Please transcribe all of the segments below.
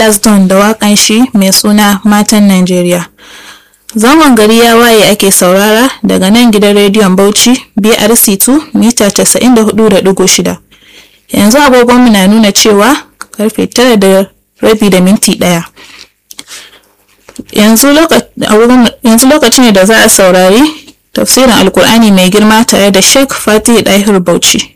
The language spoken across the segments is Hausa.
Lasdon da waƙan shi mai suna Matan Najeriya. Zangon gari ya waye ake saurara daga nan gidan rediyon Bauchi BRC2 mita 94.6. Yanzu agogonmu na nuna cewa karfe tara da rabi da minti ɗaya. Yanzu lokaci ne da za a saurari tafsirin Alkur'ani mai girma tare da Sheikh Fatih Dahir Bauchi.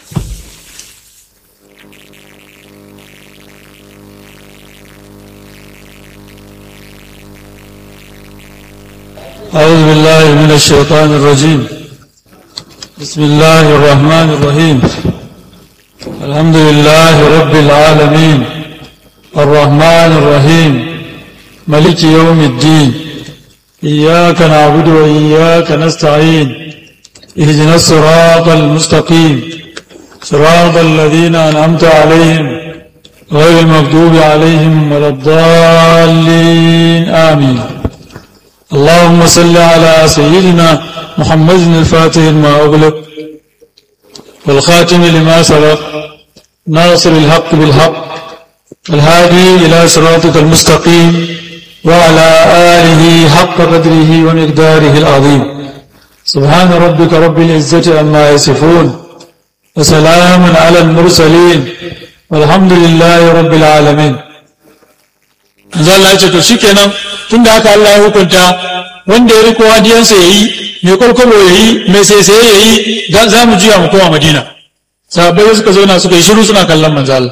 أعوذ بالله من الشيطان الرجيم بسم الله الرحمن الرحيم الحمد لله رب العالمين الرحمن الرحيم ملك يوم الدين إياك نعبد وإياك نستعين اهدنا الصراط المستقيم صراط الذين أنعمت عليهم غير المغضوب عليهم ولا الضالين آمين اللهم صل على سيدنا محمد الفاتح لما أغلق والخاتم لما سبق ناصر الحق بالحق الهادي إلى صراطك المستقيم وعلى آله حق قدره ومقداره العظيم سبحان ربك رب العزة عما يصفون وسلام على المرسلين والحمد لله رب العالمين manzo Allah ya ce to shikenan tunda haka Allah ya hukunta wanda ya riko hadiyansa yayi mai kwalkwalo yayi mai saisaye yayi za mu juya mu koma Madina sahabbai suka zauna suka yi shiru suna kallon manzo Allah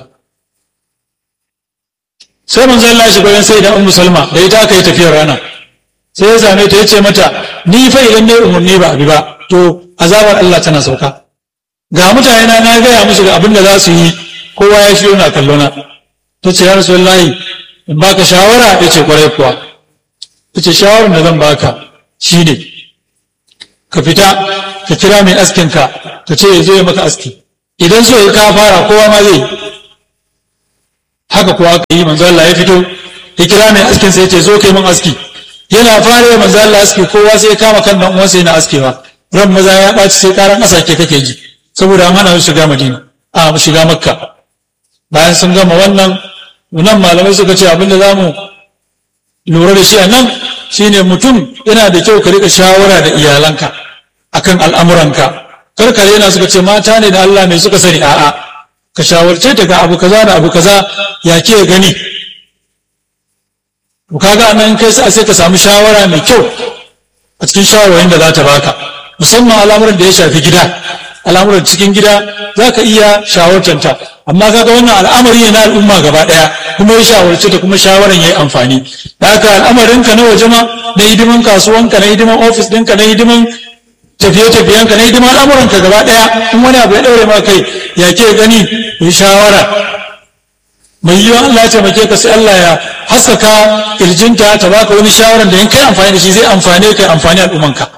sai manzo Allah ya shiga wajen sai da Ummu Salma da ita aka yi tafiyar rana sai ya same ta yace mata ni fa idan dai umurni ba abi ba to azabar Allah tana sauka ga mutane na na gaya musu ga abin da za su yi kowa ya shiyo na kallona ta ce ya rasulullahi in baka shawara ya ce kwarai kuwa ya ce shawarar da zan baka shi ne ka fita ka kira mai askinka ka ce ya zo ya maka aski idan so ya ka fara kowa ma zai haka kuwa aka yi manzo Allah ya fito ya kira mai askin sai ya ce zo kai min aski yana fara ya manzo Allah aski kowa sai ya kama kan dan uwansa yana askewa ran maza ya ɓaci sai karan asake kake ji saboda an hana su shiga Madina a mu shiga Makka bayan sun gama wannan nan malamai suka ce abinda za mu lura da shi a nan shine mutum yana da kyau ka rika shawara da iyalanka akan al'amuranka karkare yana suka ce mata ne da Allah mai suka sani a'a ka shawarce ta ga abu kaza da abu kaza ya ke gani to kaga anan kai sai ka samu shawara mai kyau a cikin shawarwarin da za ta baka musamman al'amuran da ya shafi gida al'amuran cikin gida za ka iya shawartanta amma kaga wannan al'amari ne na al'umma gaba daya kuma ya shawarci ta kuma shawaran yayi amfani da haka al'amarin ka na waje ma na hidiman kasuwanka na hidiman ofis ɗinka na hidiman tafiye-tafiyenka na hidiman al'amuran ka gaba daya in wani abu ya daure ma kai ya ke gani yi shawara mai yiwa Allah ya taimake ka sai Allah ya haskaka kirjinta ta baka wani shawaran da in kai amfani da shi zai amfane ka amfani al'ummanka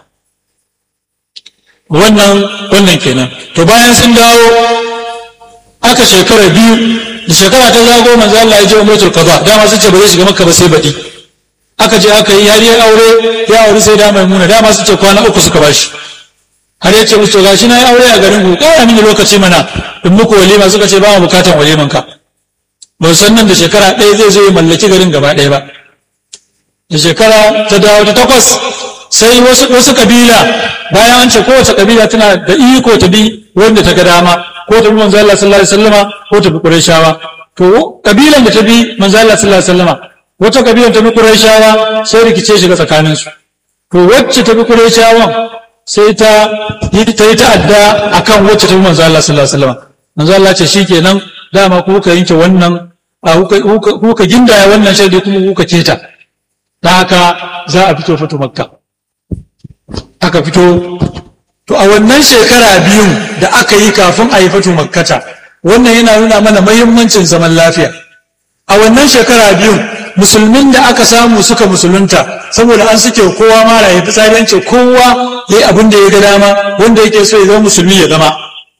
wannan wannan kenan to bayan sun dawo aka shekara biyu da shekara ta zago manzo Allah ya je umratul qada dama sun ce ba zai shiga makka ba sai baɗi aka je aka yi har ya aure ya aure sai da maimuna dama sun ce kwana uku suka bashi har ya ce musu to gashi na yi aure a garin ku kara mini lokaci mana in muku walima suka ce ba mu bukatan waliman ka ba san nan da shekara ɗaya zai zo ya mallaki garin gaba ɗaya ba da shekara ta dawo ta takwas sai wasu wasu kabila bayan an ce kowace kabila tana da iko ta bi wanda ta ga dama ko ta bi manzo Allah sallallahu alaihi wasallama ko ta bi Qurayshawa to kabilan da ta bi manzo Allah sallallahu alaihi wasallama wata kabilan ta bi Qurayshawa sai rikice shiga tsakanin su to wacce ta bi Qurayshawan sai ta yi ta yi ta'adda akan wacce ta bi manzo Allah sallallahu alaihi wasallama manzo Allah ce shikenan dama ku ka yanke wannan a ku ka gindaya wannan shaidi kuma ku ka keta ta haka za a fito fito makka aka fito to a wannan shekara biyun da aka yi kafin a yi fito makkata wannan yana nuna mana mahimmancin zaman lafiya a wannan shekara biyun musulmin da aka samu suka musulunta saboda an suke kowa mara ya fitsari ce kowa ya yi abin da ya ga dama wanda yake so ya zama musulmi ya zama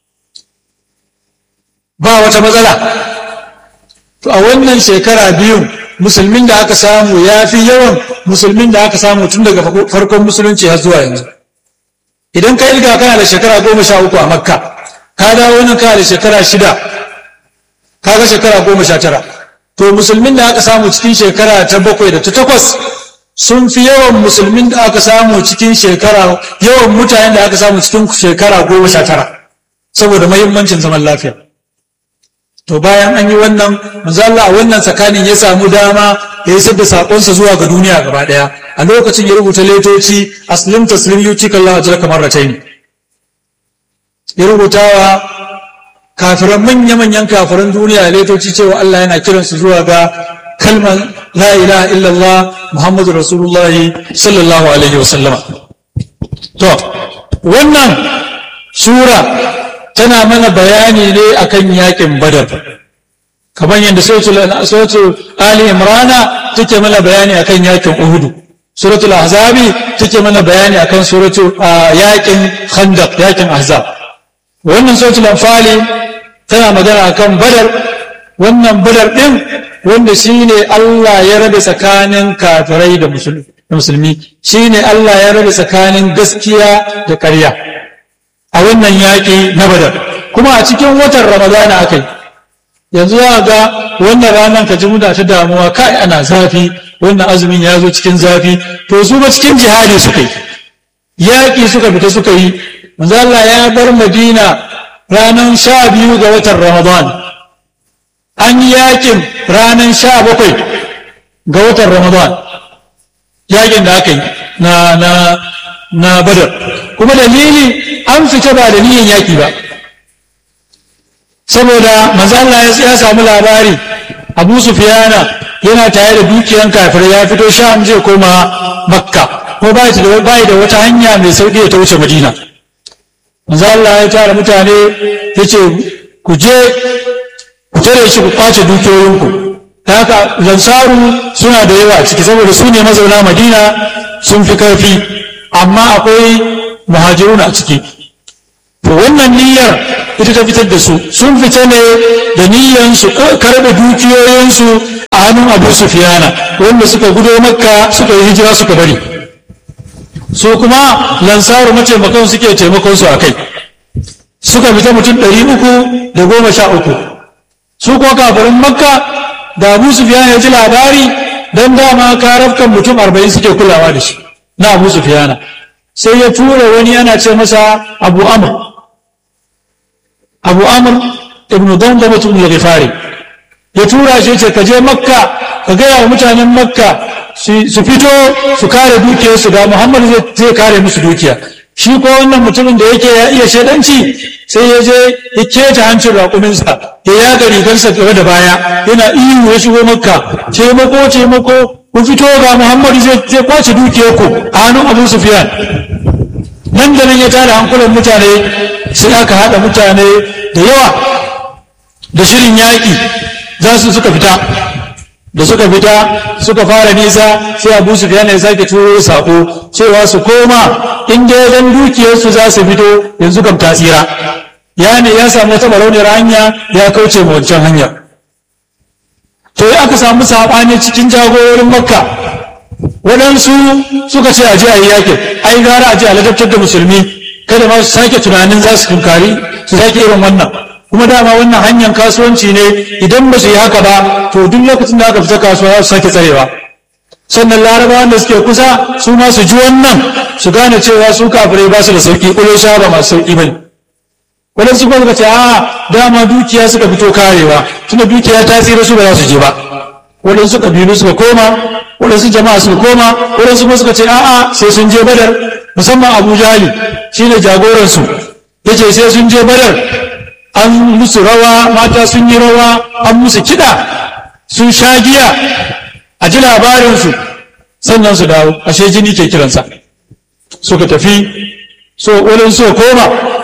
ba wata matsala to a wannan shekara biyun musulmin da aka samu ya fi yawan musulmin da aka samu tun daga farkon musulunci har zuwa yanzu idan ka ilga kana da shekara goma sha uku a makka ka dawo nan kana da shekara shida ka ga shekara goma sha tara to musulmin da aka samu cikin shekara ta bakwai da ta takwas sun fi yawan musulmin da aka samu cikin shekara yawan mutanen da aka samu cikin shekara goma sha tara saboda mahimmancin zaman lafiya to bayan an yi wannan manzo Allah a wannan tsakanin ya samu dama ya yi da sakonsa zuwa ga duniya gaba daya a lokacin ya rubuta letoci aslim taslim yuti kallahu ajraka marratayn ya rubuta wa kafiran manya-manyan kafiran duniya letoci cewa Allah yana kiransu zuwa ga kalmar la ilaha illallah muhammadu rasulullah sallallahu alaihi wasallama to wannan sura tana mana bayani ne akan yakin badar kamar yadda suratul ali imrana take mana bayani akan yakin uhudu suratul ahzabi take mana bayani akan suratul yakin khandaq yakin ahzab wannan suratul anfali tana magana akan badar wannan badar din wanda shine Allah ya rabe tsakanin kafirai da musulmi shine Allah ya rabe tsakanin gaskiya da ƙarya a wannan yaƙi na badar kuma a cikin watan ramadana aka yi yanzu za ga wannan ranar ka ji muna ta damuwa kai ana zafi wannan azumin ya zo cikin zafi to su ba cikin jihadi suka yi yaƙi suka fita suka yi manzo Allah ya bar Madina ranar sha biyu ga watan Ramadan an yi yaƙin ranar sha bakwai ga watan Ramadan yaƙin da aka yi na na na badar kuma dalili an fita ba da niyan yaƙi ba saboda manzala ya samu labari abu sufiyana yana tare da dukiyan kafir ya fito sham zai koma makka ko bai da wata hanya mai sauƙi ta wuce madina manzala ya tara mutane ya ce ku je ku tare shi ku kwace dukiyoyinku ta haka lansaru suna da yawa ciki saboda su ne mazauna madina sun fi karfi amma akwai muhajiruna a ciki to wannan niyyar ita ta fitar da su sun fita ne da niyyar su karɓe dukiyoyinsu a hannun abu sufiyana wanda suka gudo makka suka yi hijira suka bari su kuma lansaru mataimakon suke taimakon su a kai suka fita mutum ɗari uku da goma sha uku su kuma kafirin makka da abu sufiyana ya ji labari don dama karafkan mutum arba'in suke kulawa da shi na abu sufiyana sai ya tura wani yana ce masa abu amr abu amr ibn dandama ibn al-ghifari ya tura shi ce ka je makka ka gaya wa mutanen makka su fito su kare dukiyarsu da muhammad zai kare musu dukiya shi ko wannan mutumin da yake ya iya shaidanci sai ya je ya keta hancin raƙuminsa ya yaga rigarsa gaba da baya yana ihu ya shigo makka taimako taimako ku fito ga muhammad zai kwace dukiyarku a hannun abu sufiyan nan da nan ya tara hankulan mutane sai aka haɗa mutane da yawa da shirin yaƙi za su suka fita da suka fita suka fara nisa sai abu su ya sake turo sako cewa su koma in dai dan dukiyarsu za su fito yanzu kam tasira ya ne ya samu wata barauniyar hanya ya kauce ma wancan hanya to aka samu saɓani cikin jagororin makka waɗansu suka ce a je a yi yakin ai gara a je a ladabtar da musulmi kada ma su sake tunanin za su tunkari su sake irin wannan kuma dama wannan hanyar kasuwanci ne idan ba su yi haka ba to duk lokacin da aka fita kasuwa za su sake tsarewa sannan larabawan da suke kusa su ma su ji wannan su gane cewa su kafirai ba su da sauki kulo sha ba masu sauki bane waɗansu kuma suka ce a dama dukiya suka fito karewa tunda dukiya ta tsira su ba za su je ba waɗansu ƙabilu suka koma waɗansu jama'a suka koma waɗansu kuma suka ce a'a sai sun je badar musamman abu jali shine jagoransu ya ce sai sun je badar an musu rawa mata sun yi rawa an musu kiɗa sun sha giya a ji labarinsu sannan su dawo ashe jini ke kiransa suka tafi so waɗansu suka koma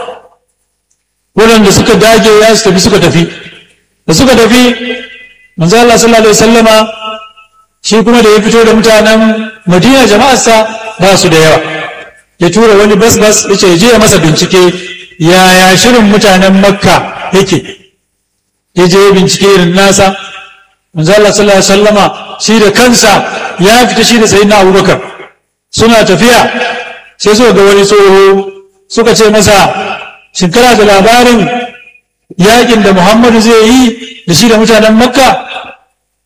waɗanda suka dage ya su tafi suka tafi da suka tafi manzo Allah sallallahu alaihi wasallama shi kuma da ya fito da mutanen Madina jama'arsa ba su da yawa ya tura wani bas bas yace ya je ya masa bincike yaya shirin mutanen Makka yake ya je bincike irin nasa manzo Allah sallallahu alaihi wasallama shi da kansa ya fita shi da sayyidina Abubakar suna tafiya sai suka ga wani tsoho suka ce masa shin kana da labarin yakin da Muhammadu zai yi da shi da mutanen Makka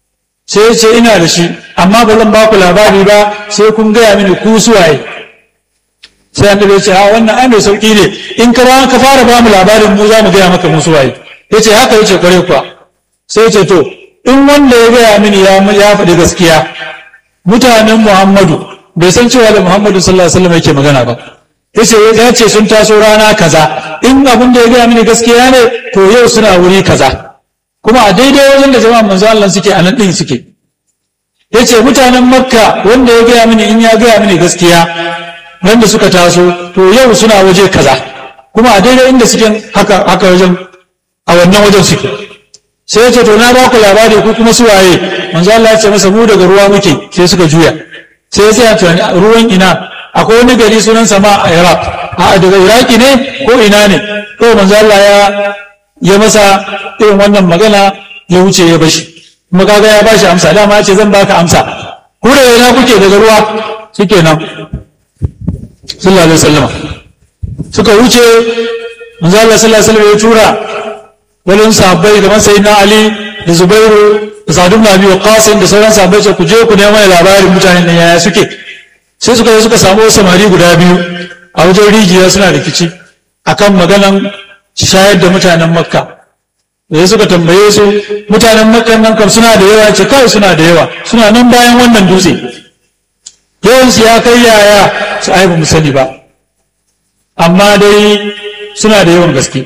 sai ya ce ina da shi amma ba zan ba ku labari ba sai kun gaya mini ku suwaye sai annabi ya ce a wannan ai mai sauki ne in ka ka fara ba mu labarin mu za mu gaya maka mu suwaye ya ce haka ya ce kware kuwa sai ya ce to in wanda ya gaya mini ya faɗi gaskiya mutanen muhammadu bai san cewa da muhammadu sallallahu alaihi wasallam yake magana ba yace ya ce sun taso rana kaza in abin da ya gaya mini gaskiya ne to yau suna wuri kaza kuma a daidai wajen da jama'a manzo Allah suke a nan din suke yace mutanen makka wanda ya gaya mini in ya gaya mini gaskiya wanda suka taso to yau suna waje kaza kuma a daidai inda suke haka haka wajen a wannan wajen suke sai ya ce to na ba ku labari ku kuma su waye manzo Allah ya ce masa mu daga ruwa muke sai suka juya sai ya tsaya tunani ruwan ina akwai wani gari sunan sama a Iraq a daga Iraki ne ko ina ne to manzo Allah ya ya masa irin wannan magana ya wuce ya bashi kuma kaga ya bashi amsa dama ya ce zan baka amsa ku da ina kuke daga ruwa shikenan sallallahu alaihi wasallam suka wuce manzo Allah sallallahu alaihi wasallam ya tura wani sahabbai kamar sai na Ali da Zubairu da Sa'ad ibn Abi Waqqas da sauran sahabbai ce ku je ku nemo labarin mutanen nan yaya suke sai suka je suka samu samari guda biyu a wajen rijiya suna rikici akan maganan shayar da mutanen Makka da suka tambaye su mutanen Makka nan kam suna da yawa ce kai suna da yawa suna nan bayan wannan dutse yawan su ya kai yaya su ai ba mu sani ba amma dai suna da yawan gaske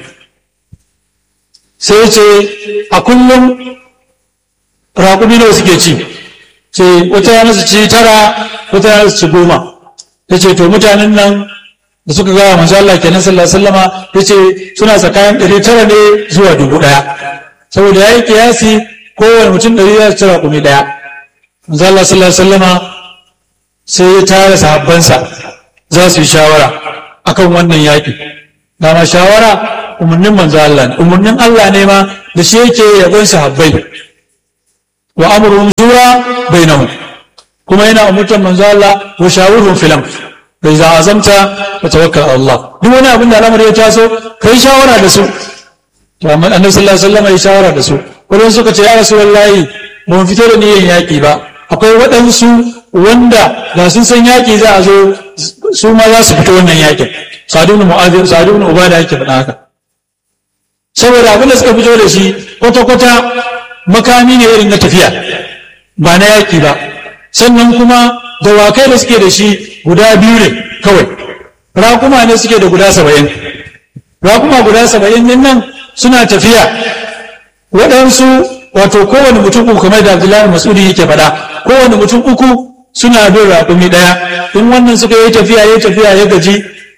sai ce a kullum raƙumi nawa suke ci ce wata yana su ci tara wata yana su ci goma ya ce to mutanen nan da suka gawa manzo Allah kenan sallallahu alaihi wasallama ya ce suna tsakanin ɗari tara ne zuwa dubu ɗaya saboda ya yi kiyasi kowane mutum ɗari ya ci raƙumi ɗaya manzo Allah sallallahu alaihi wasallama sai ya tara sahabbansa za su yi shawara akan wannan yaƙi dama shawara umarnin manzo Allah ne umarnin Allah ne ma da shi yake yabon sahabbai wa amruhum shura bainahum kuma yana umurtar manzo Allah wa shawurhum fil amr fa iza azamta fa tawakkal ala Allah duk wani abin da al'amari ya taso kai shawara da su to amma annabi sallallahu alaihi wasallam ya shawara da su wannan suka ce ya rasulullahi ba mu fito da niyyar yaki ba akwai waɗansu wanda da sun san yaki za a zo su ma za su fito wannan yakin sadu ibn mu'adh sadu ibn ubada yake faɗa haka saboda abin da suka fito da shi kwata-kwata makami ne irin na tafiya ba na yaƙi ba sannan kuma dawakai da suke da shi guda biyu ne kawai raƙuma ne suke da guda saba'in raƙuma guda saba'in din nan suna tafiya waɗansu wato kowane mutum uku kamar da abdullahi masudi yake faɗa kowane mutum uku suna bin raƙumi ɗaya in wannan suka yi tafiya ya tafiya ya gaji